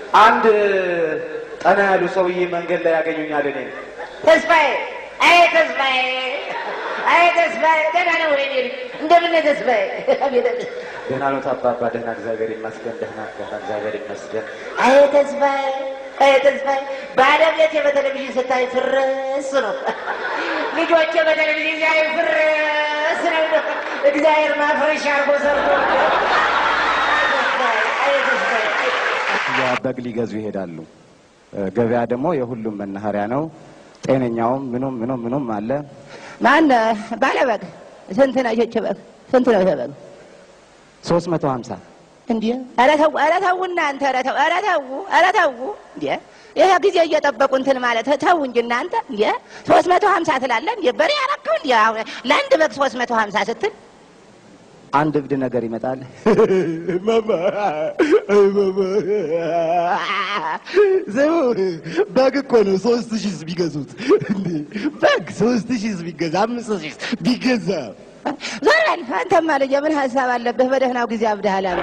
አንድ ጠና ያሉ ሰውዬ መንገድ ላይ ያገኙኛል። እኔ ተስፋዬ አይ ተስፋዬ አይ ተስፋዬ ደህና ነው ወይ ልጅ እንደምን ነህ ተስፋዬ አቤት ደህና ነው አባባ? ደህና እግዚአብሔር ይመስገን። ደህና ደህና እግዚአብሔር ይመስገን። አይ ተስፋዬ አይ ተስፋዬ ባለቤቴ በቴሌቪዥን ስታይ ፍርስ ነው ልጆቼ በቴሌቪዥን ሲያዩ ፍርስ ነው እግዚአብሔር ማፍረሻ አርጎ ሰርቶ አይ ተስፋዬ ያ በግ ሊገዙ ይሄዳሉ። ገበያ ደግሞ የሁሉም መናኸሪያ ነው። ጤነኛውም ምኑም ምኑም ምኑም አለ። ማን ባለበግ ስንት ነው ይህች በግ ስንት ነው ይሄ በግ ሶስት መቶ ሀምሳ እንዴ ኧረ ተው ኧረ ተው እናንተ ኧረ ተው ኧረ ተው ኧረ ተው እንዴ ይሄ ጊዜ እየጠበቁ እንትን ማለት ተው እንጂ እናንተ እንዴ ሶስት መቶ ሀምሳ ትላለህ እንዴ በሬ ያረከው እንዴ አሁን ለአንድ በግ ሶስት መቶ ሀምሳ ስትል አንድ እብድ ነገር ይመጣል። ስሙ በግ እኮ ነው ሶስት ሺህ ቢገዙት እንዴ በግ ሶስት ሺህ ቢገዛ አምስት ሺህ ቢገዛ ዞር በል አንተማ ልጄ ምን ሀሳብ አለብህ በደህናው ጊዜ አብድሃል አንተ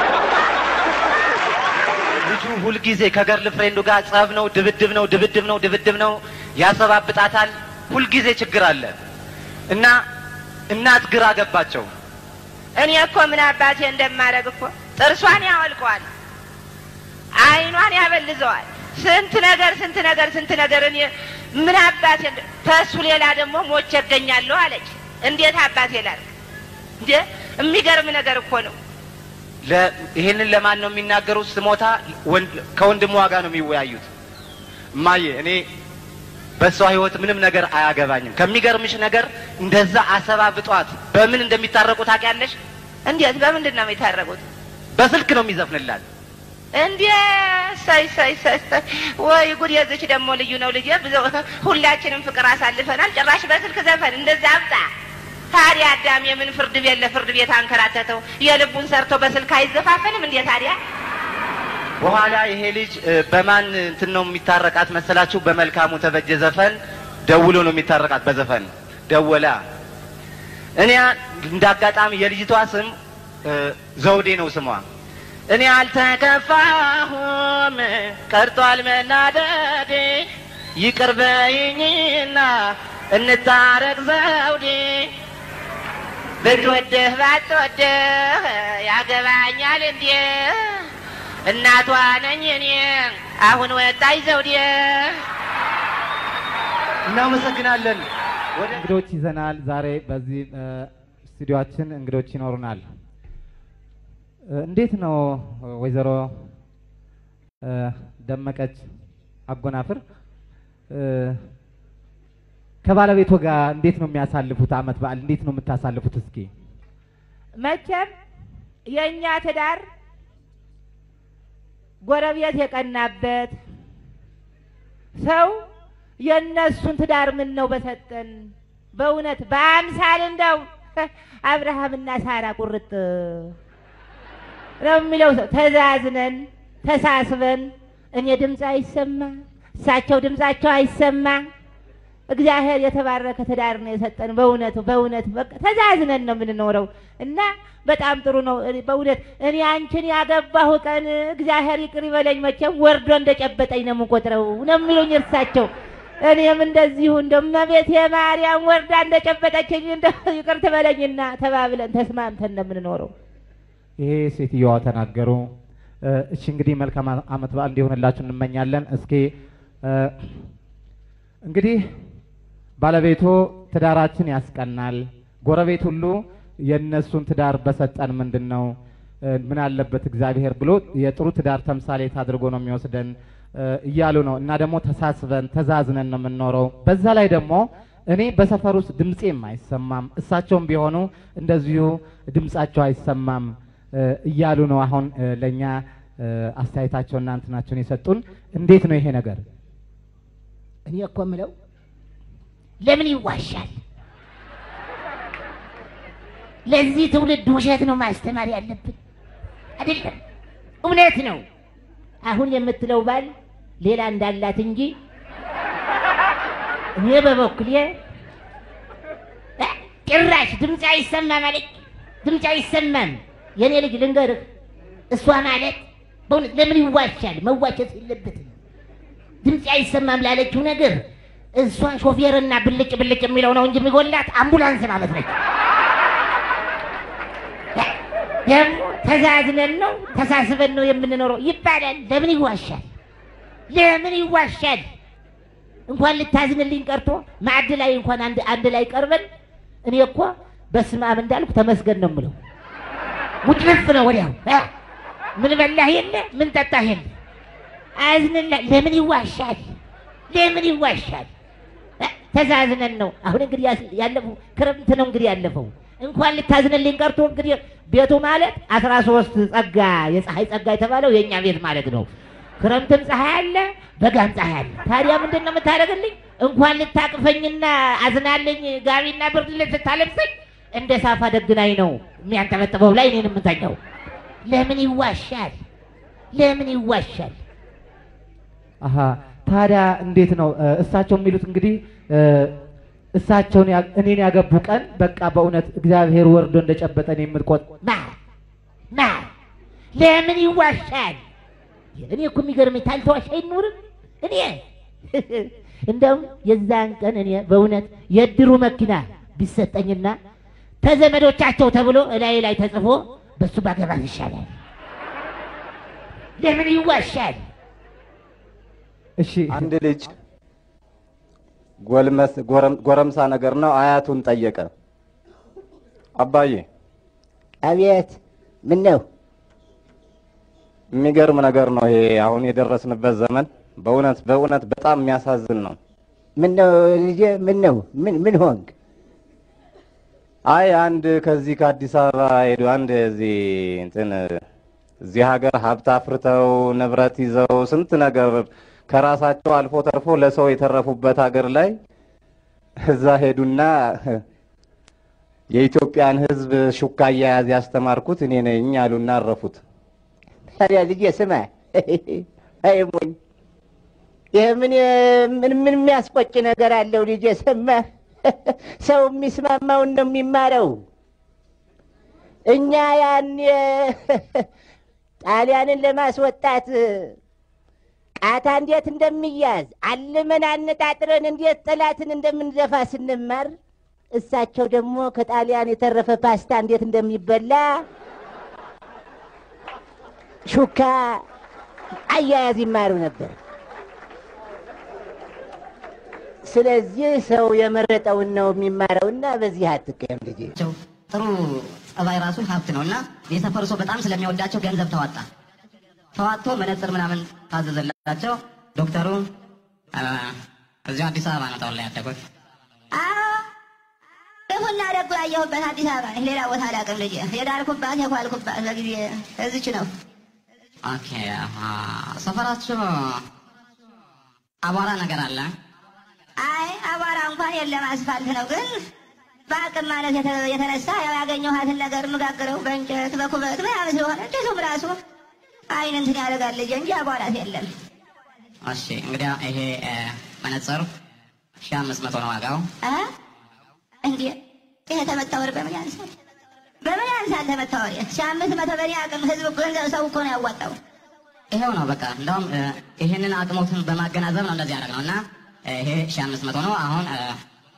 ልጁ ሁልጊዜ ከገርል ፍሬንዱ ጋር ጸብ ነው፣ ድብድብ ነው፣ ድብድብ ነው፣ ድብድብ ነው። ያሰባብጣታል። ሁልጊዜ ችግር አለ እና እናት ግራ ገባቸው። እኔ እኮ ምን አባቴ እንደማደርግ እኮ ጥርሷን ያወልቀዋል፣ አይኗን ያበልዘዋል። ስንት ነገር ስንት ነገር ስንት ነገር እኔ ምን አባቴ እንደ- ከእሱ ሌላ ደግሞ ሞቼ እገኛለሁ አለች። እንዴት አባቴ ላድርግ እንዴ? የሚገርም ነገር እኮ ነው። ለ- ይሄንን ለማን ነው የሚናገሩት? ስሞታ ወንድ- ከወንድሟ ጋር ነው የሚወያዩት። እማዬ እኔ በእሷ ህይወት ምንም ነገር አያገባኝም። ከሚገርምሽ ነገር እንደዛ አሰባብጧት በምን እንደሚታረቁ ታውቂያለሽ? እንዴት በምንድን ነው የሚታረቁት? በስልክ ነው የሚዘፍንላት። እንዴ ሳይ ሳይ ሳይ ሳይ ወይ ጉድ! የዚች ደግሞ ልዩ ነው ልጄ። ብዙ ሁላችንም ፍቅር አሳልፈናል። ጭራሽ በስልክ ዘፈን እንደዛ አብጣ። ታዲያ አዳም የምን ፍርድ ቤት ለፍርድ ቤት አንከራተተው? የልቡን ሰርቶ በስልክ አይዘፋፈንም እንዴ ታዲያ? በኋላ ይሄ ልጅ እ፣ በማን እንትን ነው የሚታረቃት መሰላችሁ? በመልካሙ ተበጀ ዘፈን ደውሎ ነው የሚታረቃት። በዘፈን ደወላ። እኔ እንደ አጋጣሚ የልጅቷ ስም እ፣ ዘውዴ ነው ስሟ። እኔ አልተከፋሁም ቀርቷል መናደዴ፣ ይቅር በይኝና እንታረቅ ዘውዴ። ብትወድህ ባትወድህ ያገባኛል እንዴ? እናቷ ነኝ እኔ አሁን ወጣኝ ዘውዴ። እናመሰግናለን። ወደ እንግዶች ይዘናል። ዛሬ በዚህ እ፣ ስቱዲዮአችን እንግዶች ይኖሩናል። እ፣ እንዴት ነው ወይዘሮ እ፣ ደመቀች አጎናፍር እ፣ ከባለቤቶ ጋር እንዴት ነው የሚያሳልፉት? አመት በዓል እንዴት ነው የምታሳልፉት? እስኪ መቼም የእኛ ትዳር ጎረቤት የቀናበት ሰው የእነሱን ትዳር ምን ነው በሰጠን። በእውነት በአምሳል እንደው አብርሃምና ሳራ ቁርጥ ነው የሚለው ሰው ተዛዝነን ተሳስበን፣ እኔ ድምፅ አይሰማ እሳቸው ድምፃቸው አይሰማ። እግዚአብሔር የተባረከ ትዳር ነው የሰጠን። በእውነቱ በእውነት በቃ ተዛዝነን ነው የምንኖረው እና በጣም ጥሩ ነው። እኔ በእውነት እኔ አንቺን ያገባሁ ቀን እግዚአብሔር ይቅር ይበለኝ፣ መቼም ወርዶ እንደጨበጠኝ ነው የምቆጥረው ነው የሚሉኝ እርሳቸው። እኔም እንደዚሁ እንደ እመቤቴ ማርያም ወርዳ እንደጨበጠችኝ እንደ ይቅር ትበለኝና ተባብለን ተስማምተን ነው የምንኖረው። ይሄ ሴትዮዋ ተናገሩ። እ፣ እሺ እንግዲህ መልካም አመት በዓል እንዲሆንላችሁ እንመኛለን። እስኪ እ፣ እንግዲህ ባለቤቱ ትዳራችን ያስቀናል፣ ጎረቤት ሁሉ የእነሱን ትዳር በሰጠን ምንድን ነው እ፣ ምን አለበት እግዚአብሔር ብሎ የጥሩ ትዳር ተምሳሌት አድርጎ ነው የሚወስደን እ፣ እያሉ ነው። እና ደግሞ ተሳስበን ተዛዝነን ነው የምንኖረው። በዛ ላይ ደግሞ እኔ በሰፈር ውስጥ ድምፄም አይሰማም፣ እሳቸውም ቢሆኑ እንደዚሁ ድምጻቸው አይሰማም እ፣ እያሉ ነው። አሁን እ፣ ለእኛ እ፣ አስተያየታቸውና እንትናቸውን የሰጡን እንዴት ነው ይሄ ነገር? እኔ እኮ የምለው ለምን ይዋሻል? ለዚህ ትውልድ ውሸት ነው ማስተማር ያለብን አይደለም፣ እውነት ነው። አሁን የምትለው ባል ሌላ እንዳላት እንጂ እኔ በበኩሌ እ፣ ጭራሽ ድምፅ አይሰማም አለች። ድምፅ አይሰማም። የኔ ልጅ ልንገርህ፣ እሷ ማለት በእውነት ለምን ይዋሻል? መዋሸት የለበትም። ድምፅ አይሰማም ላለችው ነገር እሷ ሾፌርና ብልጭ ብልጭ የሚለው ነው እንጂ የሚጎላት አምቡላንስ ማለት ነች። ደግሞ ተዛዝነን ነው ተሳስበን ነው የምንኖረው ይባላል። ለምን ይዋሻል? ለምን ይዋሻል? እንኳን ልታዝንልኝ ቀርቶ ማዕድ ላይ እንኳን አንድ አንድ ላይ ቀርበን እኔ እኮ በስመ አብ እንዳልኩ ተመስገን ነው የምለው። ውጥንፍ ነው ወዲያው እ ምን በላህ የለ ምን ጠጣህ የለ አዝንላ ለምን ይዋሻል? ለምን ይዋሻል? እ ተዛዝነን ነው። አሁን እንግዲህ ያስ- ያለፈው ክረምት ነው እንግዲህ ያለፈው እንኳን ልታዝንልኝ ቀርቶ እንግዲህ ቤቱ ማለት አስራ ሶስት ጸጋ የፀሐይ ጸጋ የተባለው የእኛ ቤት ማለት ነው። ክረምትም ፀሐይ አለ፣ በጋም ፀሐይ አለ። ታዲያ ምንድን ነው የምታደርግልኝ? እንኳን ልታቅፈኝና አዝናልኝ ጋቢና ብርድ ልብስ ስታለብሰኝ እንደ ሳፋ ደግናኝ ነው የሚያንጠበጥበው ላይ እኔን የምተኛው። ለምን ይዋሻል? ለምን ይዋሻል? አሀ ታዲያ እንዴት ነው እ፣ እሳቸው የሚሉት እንግዲህ እ፣ እሳቸውን ያ- እኔን ያገቡ ቀን በቃ በእውነት እግዚአብሔር ወርዶ እንደጨበጠን የምትቆጥ ማ ማ ለምን ይዋሻል? እኔ እኮ የሚገርመኝ ታልተዋሽ አይኖርም። እኔ እንደውም የዛን ቀን እኔ በእውነት የእድሩ መኪና ቢሰጠኝና ተዘመዶቻቸው ተብሎ እላይ ላይ ተጽፎ በሱ ባገባት ይሻላል። ለምን ይዋሻል? እሺ አንድ ልጅ ጎልመስ ጎረም- ጎረምሳ ነገር ነው አያቱን ጠየቀ። አባዬ አቤት ምን ነው የሚገርም ነገር ነው ይሄ አሁን የደረስንበት ዘመን በእውነት በእውነት በጣም የሚያሳዝን ነው። ምን ነው ልጄ ምን ነው ምን ምን ሆንክ አይ አንድ ከዚህ ከአዲስ አበባ ሄዱ አንድ እዚህ እንትን እዚህ ሀገር ሀብት አፍርተው ንብረት ይዘው ስንት ነገር ከራሳቸው አልፎ ተርፎ ለሰው የተረፉበት ሀገር ላይ እዛ ሄዱና የኢትዮጵያን ሕዝብ ሹካ አያያዝ ያስተማርኩት እኔ ነኝ አሉና አረፉት። ታዲያ ልጄ ስማ አይ ሞኝ ይህ ምን ምን ምን የሚያስቆጭ ነገር አለው ልጄ ስማ ሰው የሚስማማውን ነው የሚማረው እኛ ያን ጣሊያንን ለማስወጣት ቃታ እንዴት እንደሚያዝ አልመን አነጣጥረን እንዴት ጠላትን እንደምንደፋ ስንማር እሳቸው ደግሞ ከጣሊያን የተረፈ ፓስታ እንዴት እንደሚበላ ሹካ አያያዝ ይማሩ ነበር። ስለዚህ ሰው የመረጠውን ነው የሚማረውና በዚህ አትቀየም ልጄ። ናቸው። ጥሩ ጸባይ ራሱ ሀብት ነው እና የሰፈሩ ሰው በጣም ስለሚወዳቸው ገንዘብ ተዋጣ። ተዋጥቶ መነጽር ምናምን ታዘዘላቸው። ዶክተሩ አ፣ እዚሁ አዲስ አበባ ነው ተወልደ ያደጉት። ክፉና ደጉ ያየሁበት አዲስ አበባ ነኝ። ሌላ ቦታ አላውቅም ልጄ። የዳርኩባት የኳልኩባት በጊዜ እዚች ነው። ኦኬ አ፣ ሰፈራችሁ አቧራ ነገር አለ? አይ አቧራ እንኳን የለም፣ አስፋልት ነው። ግን በአቅም ማለት የተ- የተነሳ ያው ያገኘኋትን ነገር የምጋግረው በእንጨት በኩበት ምናምን ስለሆነ ጭሱም ራሱ አይን እንትን ያደርጋል ልጄ እንጂ አቧራት የለም። እሺ እንግዲያ ይሄ አ፣ መነጽር ሺህ አምስት መቶ ነው ዋጋው። አ? እንዴ ይሄ ተመታ ወር በምን ያንሳል? በምን ያንሳል ተመታ ወር? ሺህ አምስት መቶ በእኔ አቅም ህዝብ ገንዘብ ሰው እኮ ነው ያዋጣው። ይሄው ነው በቃ። እንደውም አ፣ ይሄንን አቅሞትን በማገናዘብ ነው እንደዚህ ያደረግነው እና አ፣ ይሄ ሺህ አምስት መቶ ነው አሁን አ፣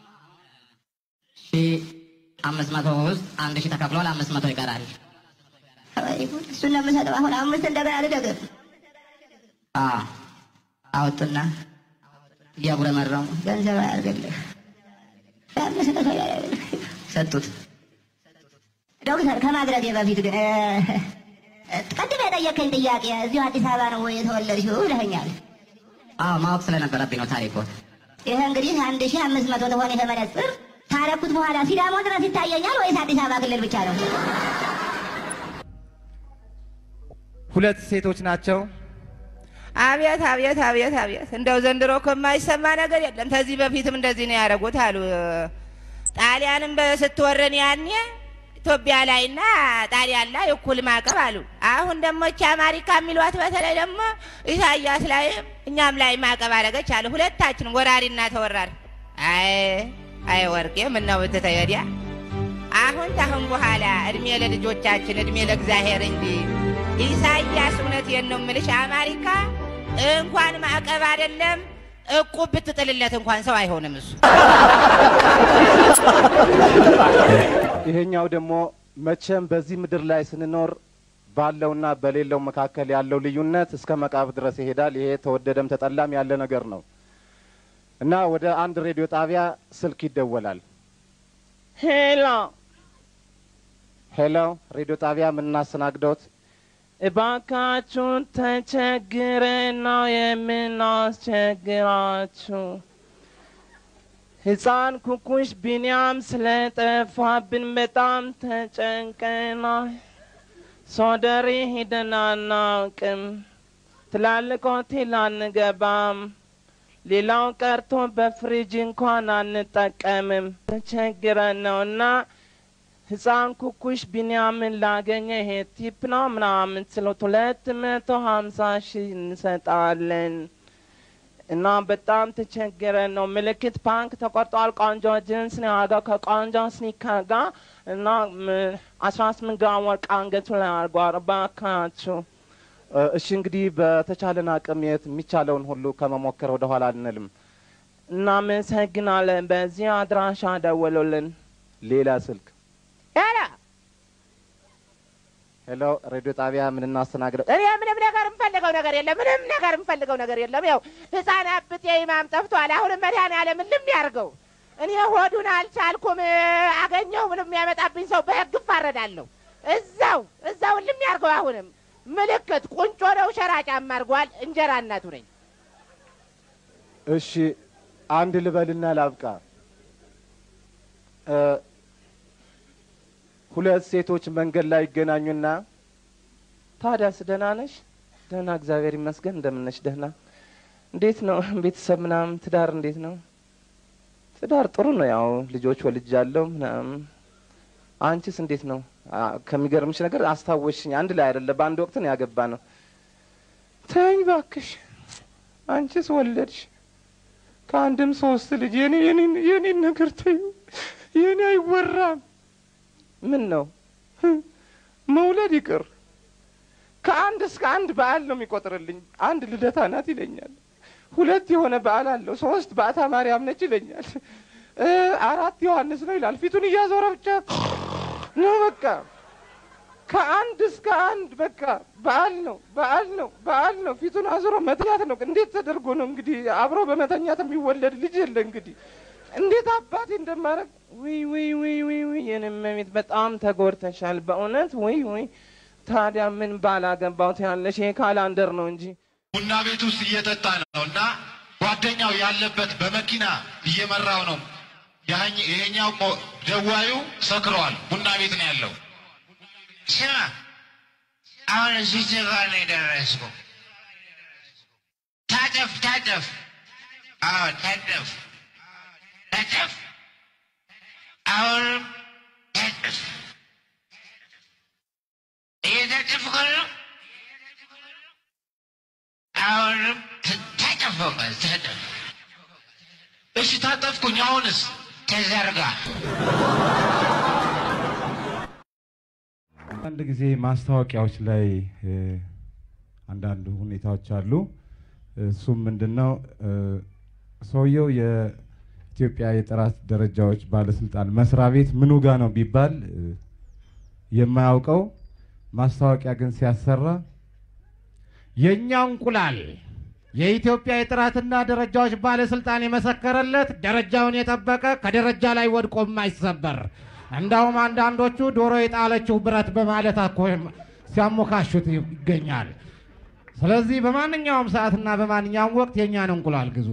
ሺህ አምስት መቶ ውስጥ አንድ ሺህ ተከፍሏል። አምስት መቶ ይቀራል። ወይ ጉድ! እሱን ነው የምሰጠው። አሁን አምስት እንደገና ልደግም አ፣ አውጡና እያጉረመረሙ ገንዘብ አያርግልህ። አምስት መቶ ያያርግልህ። ሰጡት። ዶክተር ከማድረጌ በፊት ግን እ፣ ቅድም የጠየቀኝ ጥያቄ እዚሁ አዲስ አበባ ነው ወይ የተወለድሽው ብለኸኛል። አዎ ማወቅ ስለነበረብኝ ነው ታሪኩ። ይህ እንግዲህ አንድ ሺህ አምስት መቶ ተሆነ ይሄ መነጽር ታረኩት በኋላ ሲዳሞ ድረስ ይታየኛል ወይስ አዲስ አበባ ክልል ብቻ ነው? ሁለት ሴቶች ናቸው። አቤት አቤት አቤት አቤት! እንደው ዘንድሮ እኮ የማይሰማ ነገር የለም። ከዚህ በፊትም እንደዚህ ነው ያደረጉት አሉ። ጣሊያንም ስትወረን ያኔ ኢትዮጵያ ላይና ጣሊያን ላይ እኩል ማዕቀብ አሉ። አሁን ደግሞ እቺ አማሪካ የሚሏት በተለይ ደግሞ ኢሳያስ ላይም እኛም ላይ ማዕቀብ አደረገች አሉ። ሁለታችን ወራሪና ተወራሪ። አይ አይ ወርቄ ምነው ብትተይ ወዲያ አሁን ታሁን በኋላ እድሜ ለልጆቻችን እድሜ ለእግዚአብሔር እንጂ ኢሳያስ እውነቴን ነው የምልሽ፣ አሜሪካ እንኳን ማዕቀብ አይደለም እቁብ ብትጥልለት እንኳን ሰው አይሆንም እሱ። ይሄኛው ደግሞ መቼም በዚህ ምድር ላይ ስንኖር ባለውና በሌለው መካከል ያለው ልዩነት እስከ መቃብር ድረስ ይሄዳል። ይሄ ተወደደም ተጠላም ያለ ነገር ነው እና ወደ አንድ ሬዲዮ ጣቢያ ስልክ ይደወላል። ሄሎ ሄሎ፣ ሬዲዮ ጣቢያ የምናስተናግደውት እባካችሁን ተቸግረን ነው የምናስቸግራችሁ። ሕፃን ኩኩሽ ቢንያም ስለጠፋብን በጣም ተጨንቀናል። ሶደሬ ሄደን አናውቅም። ትላልቅ ሆቴል አንገባም። ሌላው ቀርቶ በፍሪጅ እንኳን አንጠቀምም። ተቸግረን ነው እና ህፃን ኩኩሽ ቢንያምን ላገኘ ይሄ ቲፕ ነው ምናምን ስሎት ሁለት መቶ ሀምሳ ሺህ እንሰጣለን እና በጣም ተቸግረን ነው። ምልክት ፓንክ ተቆርጧል። ቆንጆ ጅንስ ነው ያደረገው ከቆንጆ ስኒከር ጋር እና አስራ ስምንት ግራም ወርቅ አንገቱ ላይ አድርጓል። እባካችሁ እ፣ እሺ እንግዲህ በተቻለን አቅም የት የሚቻለውን ሁሉ ከመሞከር ወደ ኋላ አንልም። እናመሰግናለን። በዚህ አድራሻ ደውሉልን። ሌላ ስልክ ሄሎ ሄሎ፣ ሬዲዮ ጣቢያ የምናስተናግደው እኔ ምንም ነገር የምፈልገው ነገር የለም። ምንም ነገር የምፈልገው ነገር የለም። ያው ህፃን አብጤ ኢማም ጠፍቷል። አሁንም መድኃኒዓለም ልም ያርገው። እኔ ሆዱን አልቻልኩም። አገኘው ምንም የሚያመጣብኝ ሰው በህግ እፋረዳለሁ። እዛው እዛው ልም ያርገው። አሁንም ምልክት ቁንጮ ነው። ሸራ ጫማ አድርጓል። እንጀራ እናቱ ነኝ። እሺ አንድ ልበልና ላብቃ። እ፣ ሁለት ሴቶች መንገድ ላይ ይገናኙና ታዲያስ ደህና ነሽ? ደህና እግዚአብሔር ይመስገን። እንደምን ነሽ? ደህና። እንዴት ነው ቤተሰብ ምናምን? ትዳር እንዴት ነው? ትዳር ጥሩ ነው። ያው ልጆች ወልጃለሁ ምናምን። አንቺስ እንዴት ነው? አ፣ ከሚገርምሽ ነገር አስታወሽኝ። አንድ ላይ አይደለ በአንድ ወቅት ነው ያገባ ነው። ተኝ ባክሽ። አንቺስ ወለድሽ ከአንድም ሶስት ልጅ። የኔ የኔን የኔን ነገር ተዩ። የኔ አይወራም። ምን ነው መውለድ ይቅር ከአንድ እስከ አንድ በዓል ነው የሚቆጥርልኝ። አንድ ልደታ ናት ይለኛል። ሁለት የሆነ በዓል አለው። ሶስት በዓታ ማርያም ነች ይለኛል። እ አራት ዮሐንስ ነው ይላል። ፊቱን እያዞረ ብቻ ነው በቃ ከአንድ እስከ አንድ በቃ በዓል ነው በዓል ነው በዓል ነው። ፊቱን አዙሮ መተኛት ነው። እንዴት ተደርጎ ነው እንግዲህ አብሮ በመተኛት የሚወለድ ልጅ የለ እንግዲህ እንዴት አባቴ እንደማረግ ውይ ውይ ውይ ውይ ውይ የኔ እመቤት በጣም ተጎድተሻል በእውነት ውይ ውይ። ታዲያ ምን ባላገባሁት ያለሽ ይሄ ካላንደር ነው እንጂ ቡና ቤት ውስጥ እየጠጣ ነው እና ጓደኛው ያለበት በመኪና እየመራው ነው። ያህኝ- ይሄኛው ቆ- ደዋዩ ሰክረዋል። ቡና ቤት ነው ያለው። ስማ አሁን እዚህ ጋር ነው የደረስኩ። ታጠፍ ታጠፍ፣ አዎ ታጠፍ ታጠፍ፣ አሁንም ታጠፍ። እየታጠፍኩ ነው። አሁንም ት- ታጠፍ፣ በቃ ታጠፍ። እሺ ታጠፍኩኝ። አሁንስ ተዘርጋ። አንድ ጊዜ ማስታወቂያዎች ላይ እ፣ አንዳንድ ሁኔታዎች አሉ። እሱም ምንድን ነው እ፣ ሰውየው የኢትዮጵያ የጥራት ደረጃዎች ባለስልጣን መስሪያ ቤት ምኑ ጋ ነው ቢባል እ፣ የማያውቀው ማስታወቂያ ግን ሲያሰራ የእኛ እንቁላል የኢትዮጵያ የጥራትና ደረጃዎች ባለስልጣን የመሰከረለት ደረጃውን የጠበቀ ከደረጃ ላይ ወድቆ የማይሰበር እንዳውም አንዳንዶቹ ዶሮ የጣለችው ብረት በማለት እኮ ሲያሞካሹት ይገኛል። ስለዚህ በማንኛውም ሰዓትና በማንኛውም ወቅት የእኛን እንቁላል ግዙ።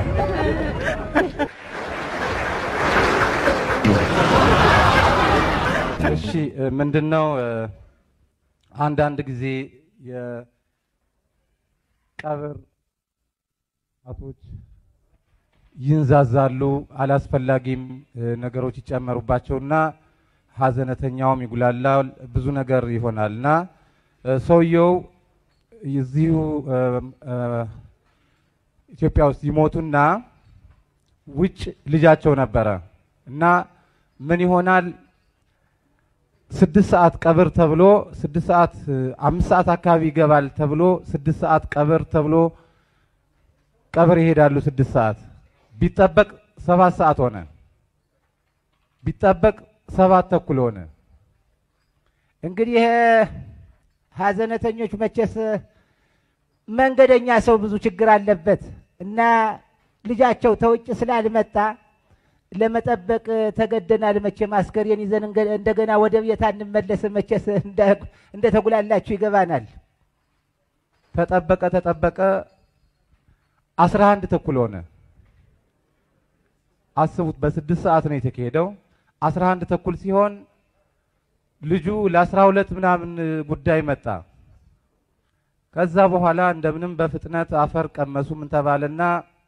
እሺ ምንድን ነው አንዳንድ ጊዜ የቀብር አቶች ይንዛዛሉ፣ አላስፈላጊም እ፣ ነገሮች ይጨመሩባቸውና ሀዘነተኛውም ይጉላላል፣ ብዙ ነገር ይሆናል እና እ፣ ሰውየው እዚሁ እ፣ እ፣ ኢትዮጵያ ውስጥ ይሞቱና ውጭ ልጃቸው ነበረ እና ምን ይሆናል ስድስት ሰዓት ቀብር ተብሎ ስድስት ሰዓት እ፣ አምስት ሰዓት አካባቢ ይገባል ተብሎ ስድስት ሰዓት ቀብር ተብሎ ቀብር ይሄዳሉ። ስድስት ሰዓት ቢጠበቅ ሰባት ሰዓት ሆነ። ቢጠበቅ ሰባት ተኩል ሆነ። እንግዲህ ይሄ ሀዘነተኞች መቼስ መንገደኛ ሰው ብዙ ችግር አለበት እና ልጃቸው ተውጭ ስላልመጣ ለመጠበቅ ተገደናል። መቼም አስከሬን ይዘን እንገ- እንደገና ወደ ቤት አንመለስም። መቼስ እንደ- እንደተጉላላችሁ ይገባናል። ተጠበቀ ተጠበቀ አስራ አንድ ተኩል ሆነ። አስቡት፣ በስድስት ሰዓት ነው የተካሄደው። አስራ አንድ ተኩል ሲሆን ልጁ ለአስራ ሁለት ምናምን ጉዳይ መጣ። ከዛ በኋላ እንደምንም በፍጥነት አፈር ቀመሱ ምን ተባለና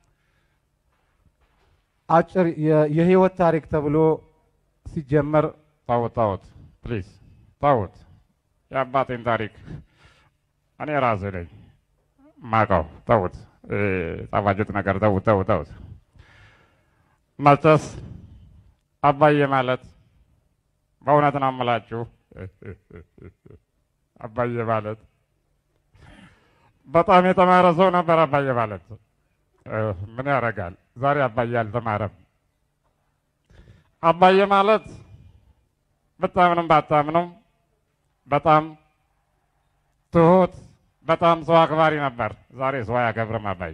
አጭር የ- የህይወት ታሪክ ተብሎ ሲጀመር ታውት ታውት ፕሊዝ ታውት የአባቴን ታሪክ እኔ ራሴ ነኝ ማቀው። ተውት እ፣ ጣፋጭት ነገር ተውት ተውት ተውት። መቼስ አባዬ ማለት በእውነት ነው የምላችሁ አባዬ ማለት በጣም የተማረ ሰው ነበር። አባዬ ማለት እ፣ ምን ያደርጋል ዛሬ አባዬ አልተማረም። አባዬ ማለት ብታምንም ባታምኑም በጣም ትሁት፣ በጣም ሰው አክባሪ ነበር። ዛሬ ሰው አያከብርም አባዬ።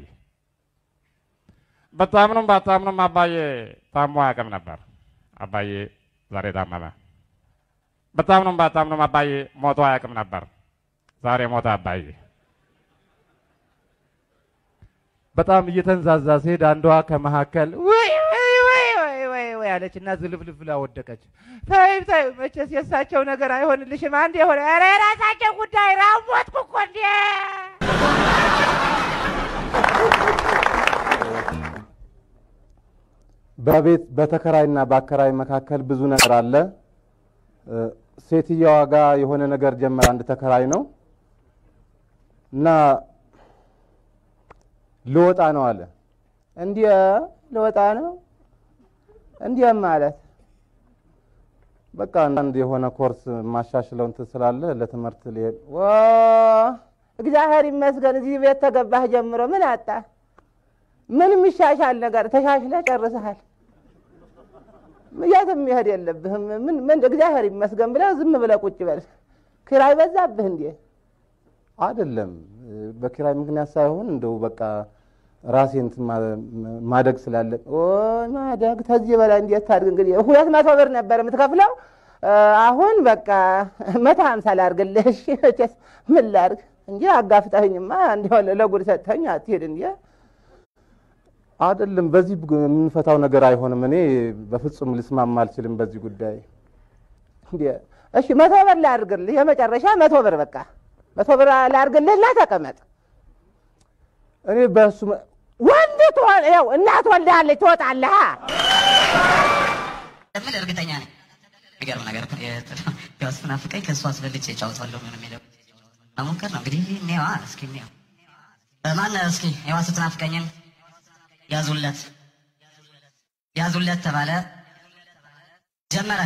ብታምኑም ባታምኑም አባዬ ታሞ አያውቅም ነበር። አባዬ ዛሬ ታመመ። ብታምኑም ባታምኑም አባዬ ሞቶ አያውቅም ነበር። ዛሬ ሞተ አባዬ። በጣም እየተንዛዛ ሲሄድ አንዷ ከመካከል ወይ ወይ ወይ ወይ ወይ ወይ አለች እና ዝልፍልፍ ብላ ወደቀች። ተይ ተይ፣ መቼስ የእሳቸው ነገር አይሆንልሽም። አንድ የሆነ ኧረ የራሳቸው ጉዳይ ራሞትኩ እኮ እንዴ! በቤት በተከራይና በአከራይ መካከል ብዙ ነገር አለ። እ፣ ሴትየዋ ጋር የሆነ ነገር ጀመረ። አንድ ተከራይ ነው እና ልወጣ ነው አለ። እንዲህ ልወጣ ነው እንዲህ ማለት በቃ አንድ የሆነ ኮርስ ማሻሽለው እንትን ስላለ ለትምህርት ሊሄድ ዋ እግዚአብሔር ይመስገን እዚህ ቤት ተገባህ ጀምሮ ምን አጣ? ምን የሚሻሻል ነገር ተሻሽለህ ጨርሰሃል። የትም መሄድ የለብህም። ምን ምን እግዚአብሔር ይመስገን ብለህ ዝም ብለህ ቁጭ በል። ኪራይ በዛብህ እንዴ? አይደለም በኪራይ ምክንያት ሳይሆን እንደው በቃ ራሴ እንትን ማ- ማደግ ስላለ ኦይ ማደግ ተዚህ በላይ እንዴት ታድግ? እንግዲህ ሁለት መቶ ብር ነበር የምትከፍለው እ፣ አሁን በቃ መቶ ሀምሳ ላድርግልህ። እሺ መቼስ ምን ላድርግ እንጂ አጋፍጠኸኝማ እንዲሆን ለጉድ ሰጥተኸኝ አትሄድ እንዴ? አይደለም በዚህ ግ- የምንፈታው ነገር አይሆንም። እኔ በፍጹም ልስማማ አልችልም በዚህ ጉዳይ። እንዴ እሺ መቶ ብር ላድርግልህ፣ የመጨረሻ መቶ ብር በቃ መቶ ብር ላድርግልህና ተቀመጥ። እኔ በእሱ መ- ወንድ ትሆን ያው እናት ወልዳለች ትወጣለህ። ምን እርግጠኛ ነኝ። የሚገርም ነገር እኮ የ- ያው ስትናፍቀኝ ከእሱ አስበልጬ እጫወታለሁ ነው የሚለው መሞከር ነው እንግዲህ። እኔዋ እስኪ እኔዋ ማን እስኪ ዋ ስትናፍቀኝን ያዙለት ያዙለት ተባለ ጀመረ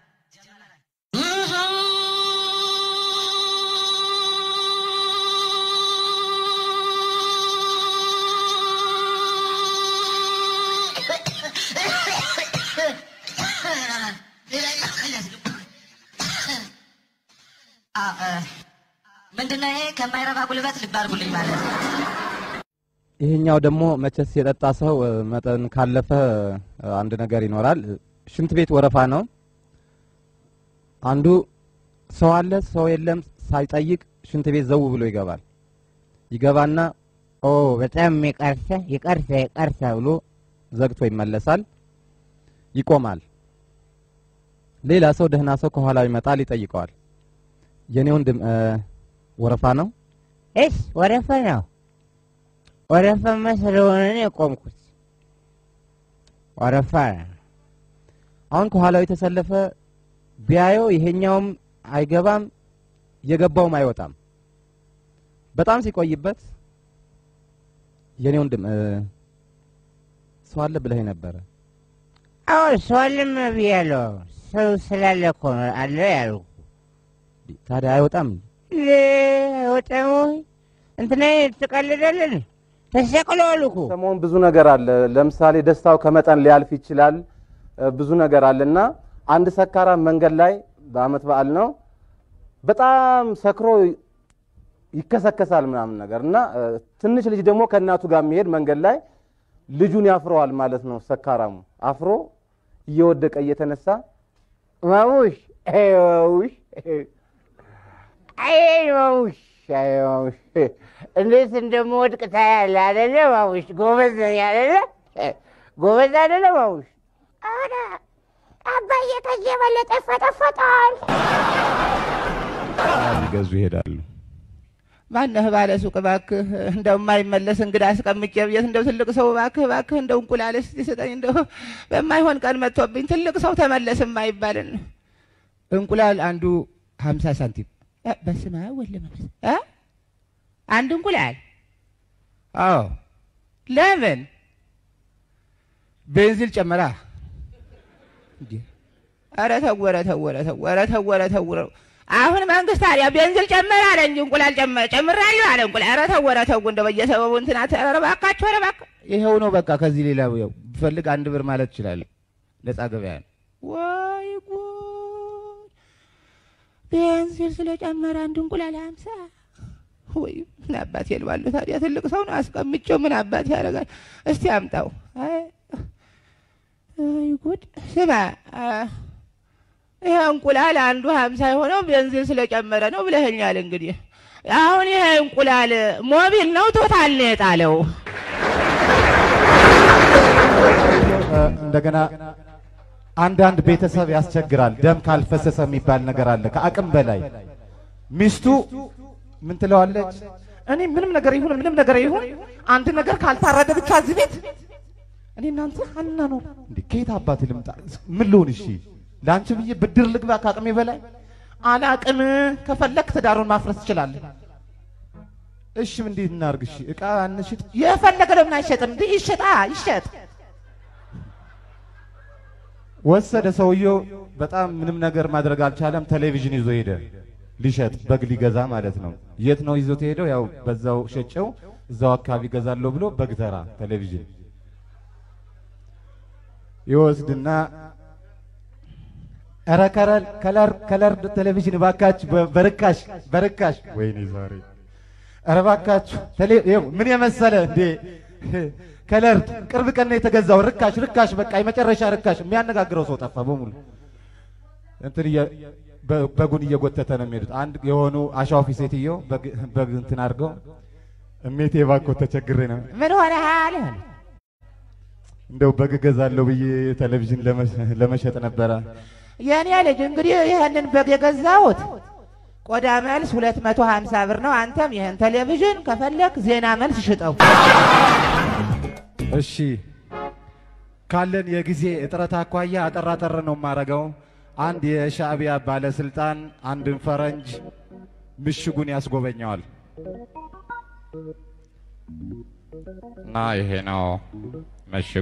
አ- እ፣ ምንድነው ይሄ ከማይረባ ጉልበት ልብ አድርጉልኝ ማለት ነው። ይሄኛው ደግሞ መቼስ የጠጣ ሰው እ፣ መጠን ካለፈ እ፣ አንድ ነገር ይኖራል። ሽንት ቤት ወረፋ ነው። አንዱ ሰው አለ ሰው የለም ሳይጠይቅ ሽንት ቤት ዘው ብሎ ይገባል። ይገባና ኦ በጣም ይቀርሰ ይቀርሰ ይቀርሰ ብሎ ዘግቶ ይመለሳል። ይቆማል። ሌላ ሰው ደህና ሰው ከኋላው ይመጣል፣ ይጠይቀዋል። የኔ ወንድም እ፣ ወረፋ ነው እስ ወረፈ ነው ወረፈማ ስለሆነ ነው የቆምኩት። ወረፋ አሁን ከኋላው የተሰለፈ ቢያየው ይሄኛውም አይገባም የገባውም አይወጣም። በጣም ሲቆይበት የኔ ወንድም እ፣ ሰው አለ ብለህ ነበረ። አዎ ሰው አለም ብያለሁ። ሰው ስላለ እኮ ነው አለ ያልኩ። ታዲያ አይወጣም? ወጠሙ እንትና ትቀልደልን ተሰቅለዋል እኮ ሰሞን ብዙ ነገር አለ። ለምሳሌ ደስታው ከመጠን ሊያልፍ ይችላል። እ፣ ብዙ ነገር አለ እና አንድ ሰካራም መንገድ ላይ በአመት በዓል ነው በጣም ሰክሮ ይከሰከሳል ምናምን ነገር እና እ፣ ትንሽ ልጅ ደግሞ ከእናቱ ጋር የሚሄድ መንገድ ላይ ልጁን ያፍረዋል ማለት ነው። ሰካራሙ አፍሮ እየወደቀ እየተነሳ ማሙሽ አይ ማሙሽ አይ ማሙሽ አይ ማሙሽ እንዴት እንደምወድቅ ታያለህ አይደለ ማሙሽ? ጎበዝ ነኝ አይደለ? ጎበዝ አይደለ ማሙሽ? ኧረ አባዬ ከዚህ የበለጠ ይፈጠፈጣል። ሊገዙ ይሄዳሉ። ማነህ ባለ ሱቅ እባክህ፣ እንደው የማይመለስ እንግዳ አስቀምጬ ብዬት እንደው ትልቅ ሰው እባክህ እባክህ እንደው እንቁላል እስቲ ስጠኝ፣ እንደው በማይሆን ቀን መጥቶብኝ ትልቅ ሰው ተመለስ የማይባልን እንቁላል አንዱ ሀምሳ ሳንቲም እ፣ በስመ አብ ወወልድ ወመንፈስ እ? አንድ እንቁላል አዎ። ለምን ቤንዚል ጨመራ? እንዴ! ኧረ ተው ኧረ ተው ኧረ ተው ኧረ ተው ኧረ ተው ኧረ አሁን መንግስት ታዲያ ቤንዚል ጨመረ አለ እንጂ እንቁላል ጨመረ ጨምራለሁ አለ እንቁላል። ኧረ ተው ኧረ ተው እንደው በየሰበቡ እንትና ኧረ እባካችሁ ኧረ እባክህ ይኸው ነው በቃ። ከዚህ ሌላ ያው ብፈልግ አንድ ብር ማለት እችላለሁ። ነፃ ገበያ ነው። ወይ ጉድ! ቤንዚል ስለጨመረ አንድ እንቁላል ሀምሳ ወይ ምን አባት የልባለሁ ታዲያ ትልቅ ሰው ነው አስቀምጬው ምን አባት ያደርጋል? እስቲ አምጣው። አይ አይ ጉድ! ስማ አ፣ ይሄ እንቁላል አንዱ ሀምሳ የሆነው ቤንዚን ስለጨመረ ነው ብለኸኛል። እንግዲህ አሁን ይሄ እንቁላል ሞቢል ነው ቶታል ነው የጣለው? እ፣ እንደገና አንዳንድ ቤተሰብ ያስቸግራል። ደም ካልፈሰሰ የሚባል ነገር አለ። ከአቅም በላይ ሚስቱ ምን ትለዋለች? እኔ ምንም ነገር ይሁን ምንም ነገር ይሁን አንድ ነገር ካልታረደ ብቻ እዚህ ቤት እኔ እናንተ አና ነው እንዴ? ከየት አባት ልምጣ? ምን ልሆን? እሺ ለአንቺ ብዬ ብድር ልግባ ከአቅሜ በላይ አላቅም። ከፈለክ ትዳሩን ማፍረስ ትችላለህ። እሺ ምን እንዴት እናርግ? እሺ እቃ እንሽጥ። የፈለገ ለምን አይሸጥም? እንዲህ ይሸጣ ይሸጥ። ወሰደ ሰውየው። በጣም ምንም ነገር ማድረግ አልቻለም። ቴሌቪዥን ይዞ ሄደ ሊሸጥ በግ ሊገዛ ማለት ነው። የት ነው ይዞት ሄደው? ያው በዛው ሸጨው እዛው አካባቢ ገዛለሁ ብሎ በግ ተራ ቴሌቪዥን ይወስድና ኧረ ከለር ከለር ከለር ቴሌቪዥን እባካችሁ በ- በርካሽ በርካሽ ወይኔ ዛሬ ኧረ እባካችሁ ቴሌ ይኸው ምን የመሰለ እንዴ ከለር ቅርብ ቀን ነው የተገዛው ርካሽ ርካሽ በቃ የመጨረሻ ርካሽ የሚያነጋግረው ሰው ጠፋ በሙሉ እንትን እየ- በ- በጉን እየጎተተ ነው የሚሄዱት አንድ የሆኑ አሻዋፊ ሴትዮ በግ- በግ እንትን አድርገው እሜቴ እባክዎ ተቸግሬ ነው ምን ሆነሃል? እንደው በግ እገዛለሁ ብዬ ቴሌቪዥን ለመ- ለመሸጥ ነበረ የእኔ ልጅ እንግዲህ ይህንን በግ የገዛሁት ቆዳ መልስ ሁለት መቶ ሀምሳ ብር ነው። አንተም ይህን ቴሌቪዥን ከፈለክ ዜና መልስ ሽጠው። እሺ ካለን የጊዜ እጥረት አኳያ አጠር አጠር ነው የማረገው። አንድ የሻዕቢያ ባለስልጣን አንድን ፈረንጅ ምሽጉን ያስጎበኘዋል። እና ይሄ ነው ምሽጉ።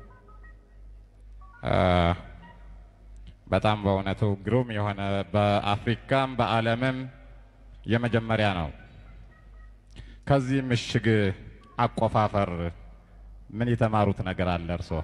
እ፣ በጣም በእውነቱ ግሩም የሆነ በአፍሪካም በዓለምም የመጀመሪያ ነው። ከዚህ ምሽግ አቆፋፈር ምን የተማሩት ነገር አለ እርስዎ?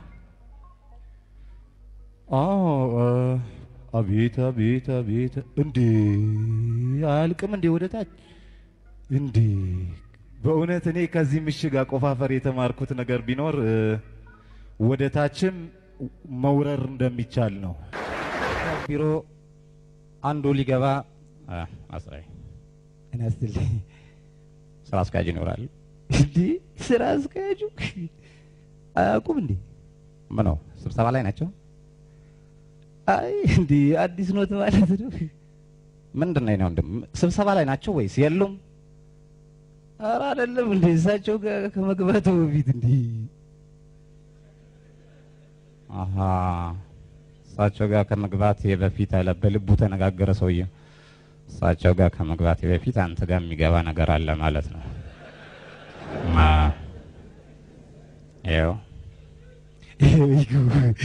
አዎ እ፣ አቤት አቤት አቤት! እንዴ አያልቅም እንዴ ወደ ታች እንዴ! በእውነት እኔ ከዚህ ምሽግ አቆፋፈር የተማርኩት ነገር ቢኖር እ፣ ወደ ታችም መውረር እንደሚቻል ነው። ቢሮ አንዱ ሊገባ አ፣ አስራይ እናስትልኝ ስራ አስኪያጅ ይኖራል። እንዴ ስራ አስኪያጁ አያውቁም እንዴ? ምን ነው ስብሰባ ላይ ናቸው? አይ እንዴ አዲስ ኖት ማለት ነው። ምንድን ነው ወንድም? ስብሰባ ላይ ናቸው ወይስ የሉም? ኧረ አይደለም እንዴ እሳቸው ጋር ከመግባቱ በፊት እንዴ አሀ እሳቸው ጋር ከመግባት በፊት አለ በልቡ ተነጋገረ ሰውዬ። እሳቸው ጋር ከመግባት በፊት አንተ ጋር የሚገባ ነገር አለ ማለት ነው። ማ ይኸው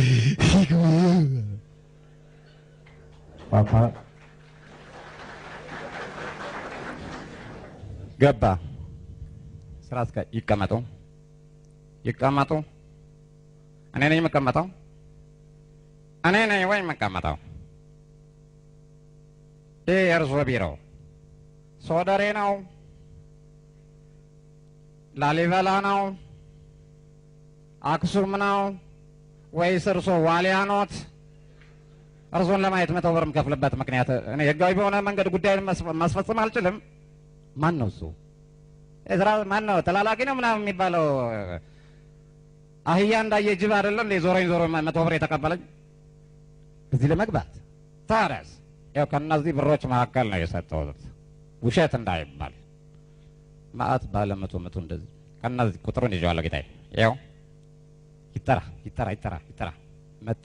ፓፓ ገባ። ስራ አስኪያጅ ይቀመጡ፣ ይቀመጡ። እኔ ነኝ የምቀመጠው? እኔ ነኝ ወይ የምቀመጠው? ይህ የእርሶ ቢሮ ሶደሬ ነው? ላሊበላ ነው? አክሱም ነው ወይስ እርሶ ዋሊያ ኖት? እርሶን ለማየት መቶ ብር የምከፍልበት ምክንያት እኔ ህጋዊ በሆነ መንገድ ጉዳይን መስፈ- ማስፈጸም አልችልም። ማን ነው እሱ? እዝራ ማን ነው? ተላላኪ ነው ምናምን የሚባለው አህያ እንዳየ ጅብ አይደለም እንዴ? ዞሮኝ ዞሮ መቶ ብር የተቀበለኝ እዚህ ለመግባት ታዲያስ፣ ያው ከእነዚህ ብሮች መካከል ነው የሰጠሁት፣ ውሸት እንዳይባል ማአት ባለ መቶ መቶ እንደዚህ ከእነዚህ ቁጥሩን ይዤዋለሁ ጌታዬ። ያው ይጠራ ይጠራ ይጠራ ይጠራ መጣ።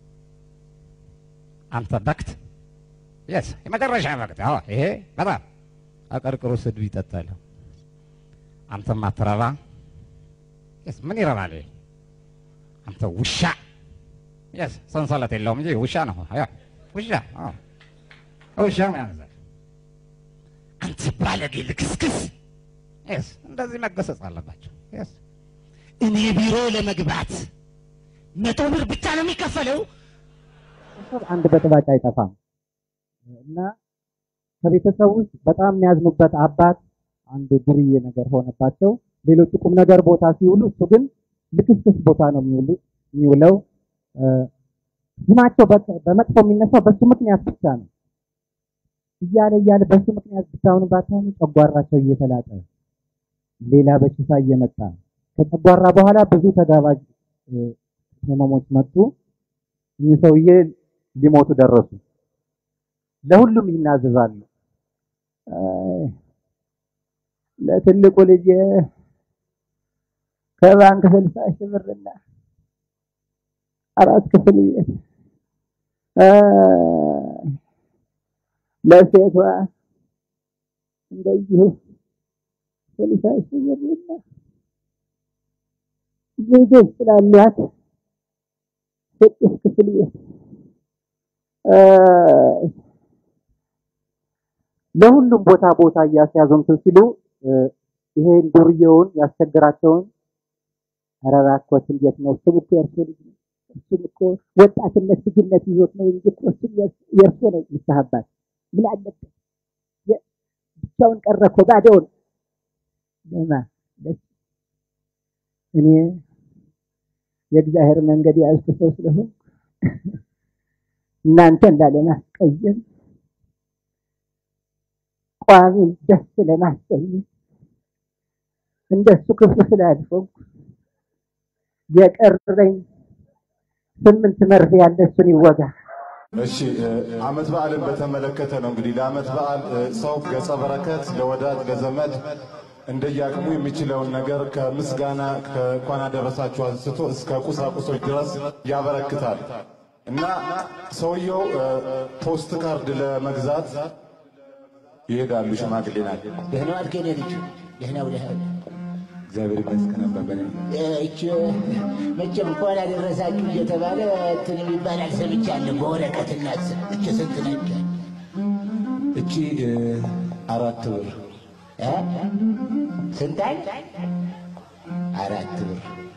አንተ በክት የስ የመጨረሻ በክት። አዎ ይሄ በጣም አቀርቅሮ ስድብ ይጠጣል። አንተ ማትረባ የስ ምን ይረባል? ይሄ? አንተ ውሻ የስ ሰንሰለት የለውም እንጂ ውሻ ነው። ያ ውሻ አዎ ውሻ ያንዛል። አንተ ባለጌ ልክስክስ የስ እንደዚህ መገሰጽ አለባቸው። የስ እኔ ቢሮ ለመግባት መቶ ብር ብቻ ነው የሚከፈለው። ቤተሰብ አንድ በጥባጭ አይጠፋም እና ከቤተሰብ ውስጥ በጣም የሚያዝኑበት አባት አንድ ዱርዬ ነገር ሆነባቸው። ሌሎቹ ቁም ነገር ቦታ ሲውሉ እሱ ግን ልክስክስ ቦታ ነው የሚውሉ የሚውለው። እ፣ ስማቸው በ- በመጥፎ የሚነሳው በሱ ምክንያት ብቻ ነው። እያለ እያለ በሱ ምክንያት ብቻውን ባታኑ ጨጓራቸው እየተላጠ ሌላ በሽታ እየመጣ ከጨጓራ በኋላ ብዙ ተጋባዥ እ፣ ህመሞች መጡ። እኚህ ሰውዬ ሊሞቱ ደረሱ። ለሁሉም ይናዘዛሉ። አይ፣ ለትልቁ ልጅ ከባንክ ስልሳ ሺህ ብርና አራት ክፍል ቤት አይ፣ ለሴቷ እንደዚሁ ስልሳ ሺህ ብርና ልጆች ስላሏት ስድስት ክፍል ቤት አይ፣ ለሁሉም ቦታ ቦታ እያስያዙ እንትን ሲሉ እ፣ ይሄን ዱርዬውን ያስቸግራቸውን ኧረ እባክዎት እንዴት ነው እሱም እኮ የእርሶ ልጅ ነው እሱም እኮ ወጣትነት ልጅነት ይዞት ነው እንጂ እኮ እሱም የእርስ- የእርሶ ነው ንስሐ አባት ምን አለበት የ- ብቻውን ቀረ እኮ ባዶውን ለማ ለስ- እኔ የእግዚአብሔር መንገድ ያልኩ ሰው ስለሆንኩ እናንተን ላለማስቀየም ቋሚን ደስ ለማሰኘት እንደሱ ክፉ ስላልሆንኩ የቀረኝ ስምንት መርፌ ያለ እሱን ይወጋ። እሺ እ፣ አመት በዓልን በተመለከተ ነው እንግዲህ ለአመት በዓል እ፣ ሰው ገጸ በረከት ለወዳጅ ለዘመድ እንደየአቅሙ የሚችለውን ነገር ከምስጋና ከእንኳን አደረሳችሁ አንስቶ እስከ ቁሳቁሶች ድረስ ያበረክታል እና ሰውየው እ፣ ፖስት ካርድ ለመግዛት ይሄዳሉ። ሽማግሌ ናቸው። ደህና ዋልክ የኔ ልጅ? ደህናው ደህና እግዚአብሔር ይመስገን አባባሌ። እች መቼም እንኳን አደረሳችሁ እየተባለ እንትን የሚባል ሰምቻለሁ በወረቀትና ስም። እች ስንት ነች? እቺ እ፣ አራት ብር እ? ስንት አል? አራት ብር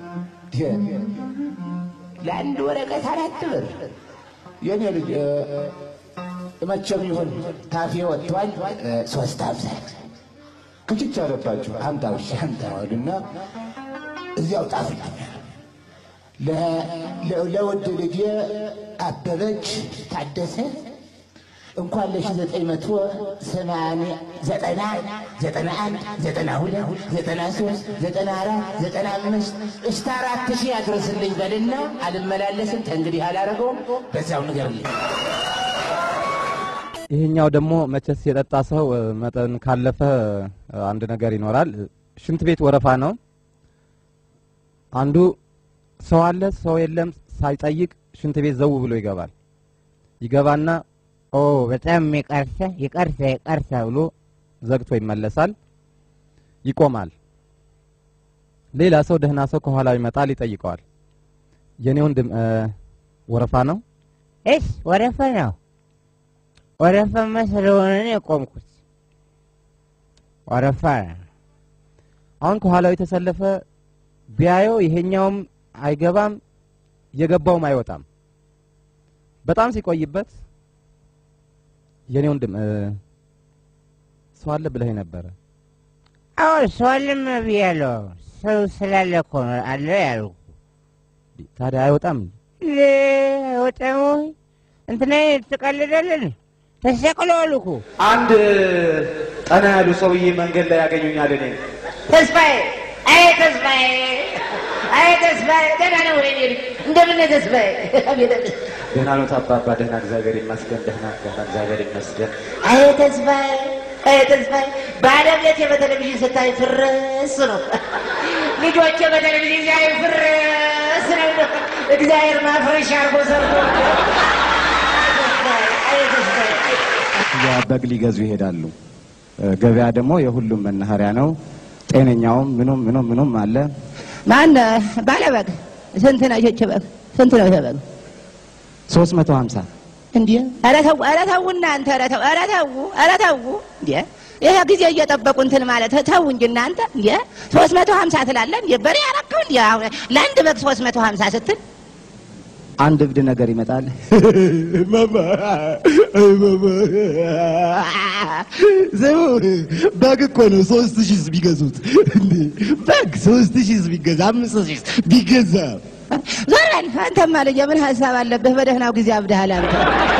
ለአንድ ወረቀት አራት ብር። የኔ ልጅ እ፣ መቼም ይሁን ታፌ ወጥቷል። እ፣ ሶስት ሀምሳ ክችች አለባቸው። አምጣው እሺ አምጣው አሉና እዚያው ጣፍልኝ ለ- ለ- ለውድ ልጄ አበበች ታደሰ እንኳን ለሺ ዘጠኝ መቶ ሰማንያ ዘጠና ዘጠና አንድ ዘጠና ሁለት ዘጠና ሶስት ዘጠና አራት ዘጠና አምስት እስከ አራት ሺህ ያድርስልኝ በልና አልመላለስም ተንግዲህ አላረገውም በዛው ንገርልኝ ይሄኛው ደግሞ መቼስ የጠጣ ሰው እ፣ መጠን ካለፈ እ፣ አንድ ነገር ይኖራል። ሽንት ቤት ወረፋ ነው። አንዱ ሰው አለ ሰው የለም ሳይጠይቅ ሽንት ቤት ዘው ብሎ ይገባል። ይገባና ኦ በጣም ይቀርሳ ይቀርሳ ይቀርሳ ብሎ ዘግቶ ይመለሳል። ይቆማል። ሌላ ሰው ደህና ሰው ከኋላው ይመጣል፣ ይጠይቀዋል። የኔ ወንድም እ፣ ወረፋ ነው? እስ ወረፋ ነው። ወረፋማ ስለሆነ ነው የቆምኩት። ወረፋ አሁን ከኋላው የተሰለፈ ቢያየው ይሄኛውም አይገባም የገባውም አይወጣም። በጣም ሲቆይበት የኔ ወንድም እ፣ ሰው አለ ብለህ ነበረ። አዎ ሰውልም ብያለሁ። ሰው ስላለ እኮ ነው አለ ያልኩ። ታዲያ አይወጣም። ለ አይወጣም ወይ? እንትና ትቀልዳለን። ተሰቅለዋል እኮ አንድ ጠና ያሉ ሰውዬ መንገድ ላይ ያገኙኛል። እኔ ተስፋዬ አይ ተስፋዬ አይ ተስፋዬ ደህና ነው ወይ ልጅ እንደምን ነህ ተስፋዬ አቤት አቤት ደህና ነው አባባ? ደህና እግዚአብሔር ይመስገን። ደህና ደህና እግዚአብሔር ይመስገን። አይ ተስፋዬ አይ ተስፋዬ ባለቤቴ በቴሌቪዥን ስታይ ፍርስ ነው ልጆቼ በቴሌቪዥን ሲያዩ ፍርስ ነው እግዚአብሔር ማፍረሻ አርጎ ሰርቶ አይ ተስፋዬ ያ በግ ሊገዙ ይሄዳሉ። እ፣ ገበያ ደግሞ የሁሉም መናኸሪያ ነው። ጤነኛውም ምኑም ምኑም ምኑም አለ። ማን ባለበግ ስንት ነው ይህች በግ ስንት ነው ይሄ በግ ሶስት መቶ ሀምሳ እንዴ ኧረ ተው ኧረ ተው እናንተ ኧረ ተው ኧረ ተው ኧረ ተው እንዴ ይሄ ጊዜ እየጠበቁ እንትን ማለት ተው እንጂ እናንተ እንዴ ሶስት መቶ ሀምሳ ትላለህ እንዴ በሬ ያረከው እንዴ አሁን ለአንድ በግ ሶስት መቶ ሀምሳ ስትል አንድ እብድ ነገር ይመጣል። ስሙ በግ እኮ ነው ሶስት ሺህ ቢገዙት እንዴ በግ ሶስት ሺህ ቢገዛ አምስት ሺህ ቢገዛ ዞር በል አንተማ ልጄ ምን ሀሳብ አለብህ በደህናው ጊዜ አብድሃል አንተ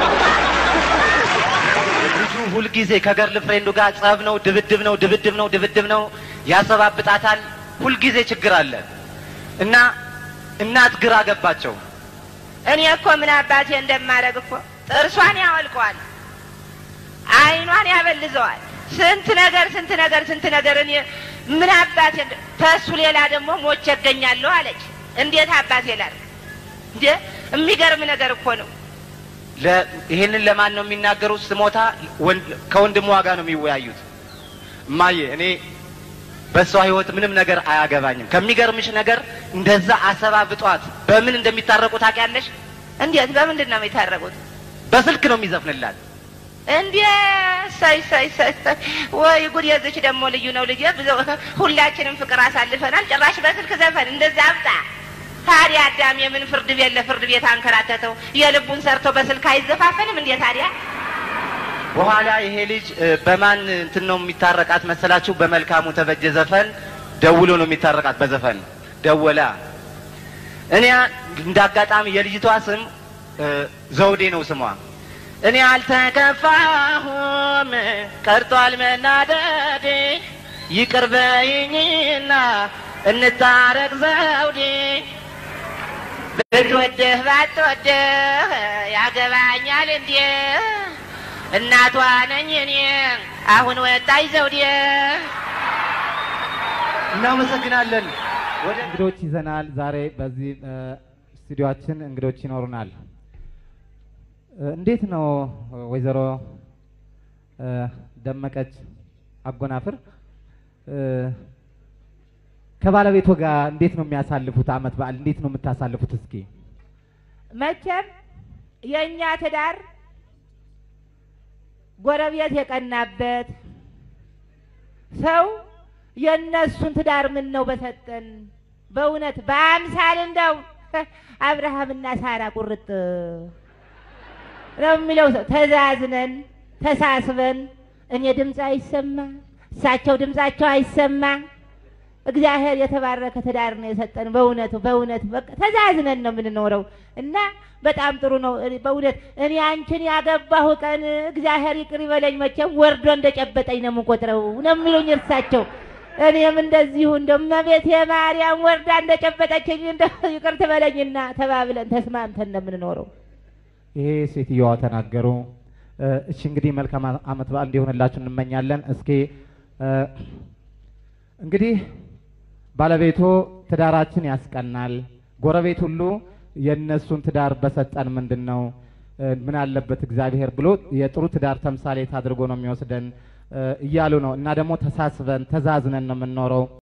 ልጁ ሁልጊዜ ከገርል ፍሬንዱ ጋር ጸብ ነው፣ ድብድብ ነው፣ ድብድብ ነው፣ ድብድብ ነው። ያሰባብጣታል። ሁልጊዜ ችግር አለ እና እናት ግራ ገባቸው። እኔ እኮ ምን አባቴ እንደማደርግ እኮ ጥርሷን ያወልቀዋል፣ አይኗን ያበልዘዋል። ስንት ነገር ስንት ነገር ስንት ነገር እኔ ምን አባቴ እንደ- ተሱ ሌላ ደግሞ ሞቼ እገኛለሁ አለች። እንዴት አባቴ ላድርግ እንዴ? የሚገርም ነገር እኮ ነው። ለ- ይሄንን ለማን ነው የሚናገሩት? ስሞታ ወንድ- ከወንድሟ ጋር ነው የሚወያዩት። እማዬ እኔ በእሷ ህይወት ምንም ነገር አያገባኝም። ከሚገርምሽ ነገር እንደዛ አሰባብጧት በምን እንደሚታረቁ ታውቂያለሽ? እንዴት በምንድን ነው የሚታረቁት? በስልክ ነው የሚዘፍንላት። እንዴ ሳይ ሳይ ሳይ ሳይ ወይ ጉድ! የዚች ደግሞ ልዩ ነው ልጄ። ብዙ ሁላችንም ፍቅር አሳልፈናል። ጭራሽ በስልክ ዘፈን እንደዛ አብጣ። ታዲያ አዳም የምን ፍርድ ቤት ለፍርድ ቤት አንከራተተው? የልቡን ሰርቶ በስልክ አይዘፋፈንም እንዴ ታዲያ? በኋላ ይሄ ልጅ እ፣ በማን እንትን ነው የሚታረቃት መሰላችሁ? በመልካሙ ተበጀ ዘፈን ደውሎ ነው የሚታረቃት። በዘፈን ደወላ። እኔ እንደ አጋጣሚ የልጅቷ ስም እ፣ ዘውዴ ነው ስሟ። እኔ አልተከፋሁም ቀርቷል መናደዴ፣ ይቅር በይኝና እንታረቅ ዘውዴ። ብትወድህ ባትወድህ ያገባኛል እንዴ? እናቷ ነኝ እኔ አሁን ወጣኝ ዘውዴ። እናመሰግናለን። ወደ እንግዶች ይዘናል። ዛሬ በዚህ እ፣ ስቱዲዮአችን እንግዶች ይኖሩናል። እ፣ እንዴት ነው ወይዘሮ እ፣ ደመቀች አጎናፍር እ፣ ከባለቤቶ ጋር እንዴት ነው የሚያሳልፉት? አመት በዓል እንዴት ነው የምታሳልፉት? እስኪ መቼም የእኛ ትዳር ጎረቤት የቀናበት ሰው የእነሱን ትዳር ምን ነው በሰጠን። በእውነት በአምሳል እንደው አብርሃምና ሳራ ቁርጥ ነው የሚለው ሰው ተዛዝነን ተሳስበን እኔ ድምፅ አይሰማ እሳቸው ድምፃቸው አይሰማ እግዚአብሔር የተባረከ ትዳር ነው የሰጠን። በእውነቱ በእውነቱ በቃ ተዛዝነን ነው የምንኖረው እና በጣም ጥሩ ነው። እኔ በእውነት እኔ አንቺን ያገባሁ ቀን እግዚአብሔር ይቅር ይበለኝ መቼም ወርዶ እንደጨበጠኝ ነው የምቆጥረው ነው የሚሉኝ እርሳቸው። እኔም እንደዚሁ እንደ እመቤቴ ማርያም ወርዳ እንደጨበጠችኝ እንደ ይቅር ትበለኝና ተባብለን ተስማምተን ነው የምንኖረው። ይሄ ሴትዮዋ ተናገሩ። እ፣ እሺ እንግዲህ መልካም አ- አመት በዓል እንዲሆንላችሁ እንመኛለን። እስኪ እ፣ እንግዲህ ባለቤቶ ትዳራችን ያስቀናል፣ ጎረቤት ሁሉ የእነሱን ትዳር በሰጠን ምንድን ነው እ፣ ምን አለበት እግዚአብሔር ብሎ የጥሩ ትዳር ተምሳሌት አድርጎ ነው የሚወስደን እ፣ እያሉ ነው እና ደግሞ ተሳስበን ተዛዝነን ነው የምንኖረው